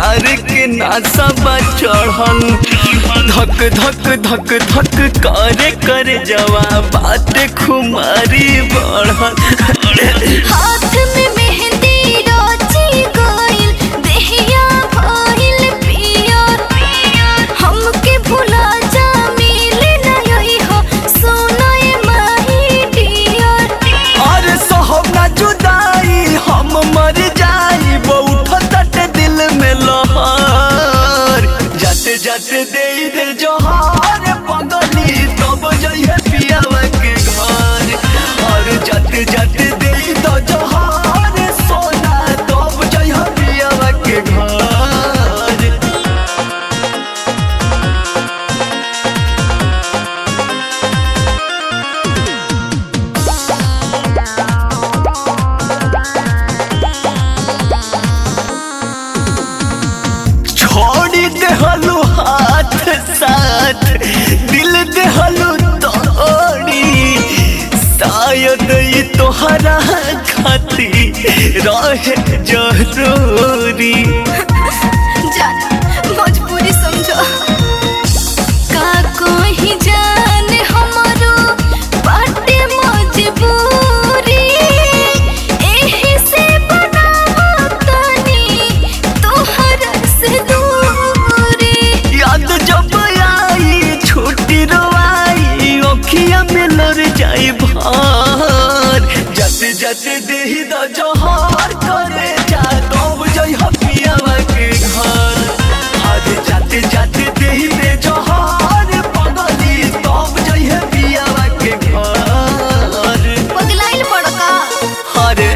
प्यार के नासा बा चढ़ल धक धक धक धक करे करे जवा बात खुमारी बढ़ल हाथ में मेहंदी रोची गइल देहिया भइल पियर हमके भुला जा मिले ना यही हो सोना ए माही डियर और सहब ना जुदाई हम मर जाई उठत दिल में लहर जाते जाते दे दे जोहार पगली तब जइहे पियावा के घर और जाते जाते दे दो जोहार सोना तब जइहे पियावा के घर छोड़ी देहलू हाथ साथ दिल देहलू तोड़ी शायद ये तोहरा खाती रहे जरूरी जान मजबूरी समझो का कोई जान हमरो बाटे मजबूरी एही से बनावो तनी तोहरा से दूरी याद जब आई छुट्टी रोआई ओखिया में लड़ जाई भार जाते जाते देही द जहार करे जा तब जई हपियावा के घर आज जाते जाते देही दे जहार पगली तब जई हपियावा के घर पगलाइल बड़का अरे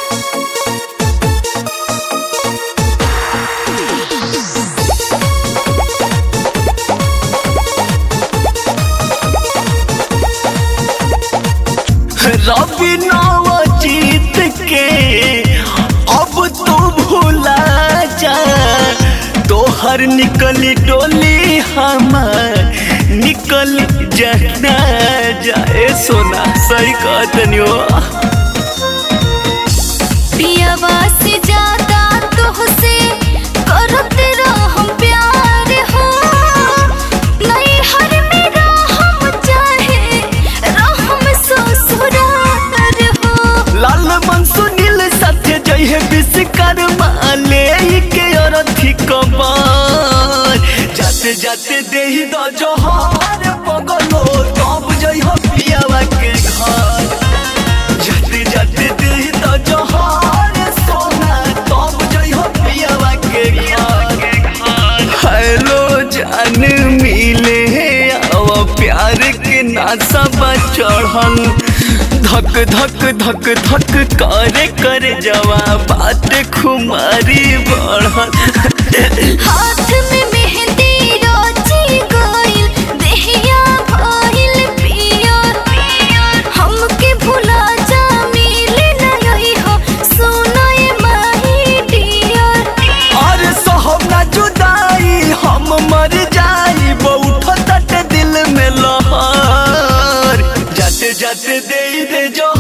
रवि नवजीत के अब तू भूला जा तोहर निकली डोली हमार निकल जाना जाए सोना सही कहतनी हो पियावा से ज्यादा तोहसे करत रहम प्यार हो नहीं हर मेरा हम चाहे रहम ससुरार हो लाल मन सुनील सत्य जय है विश्वकर्मा ले के अरथी कमार जाते जाते देही द जोहार पगलो तब जय हो पियावा के घर जाते जाते देही द जोहार सोना तब जय हो पियावा के घर हेलो जान मिले अब प्यार के नासा बा चढ़ल धक धक धक धक करे करे जवा बात खुमारी बढ़ल हाथ में मेहंदी रोची गइल देहिया भइल पियर हमके भुला जा मिले ना यही हो सोना ए माही डियर और सहब ना जुदाई हम मर जाई उठत दिल में लहर जाते जाते दे दे जो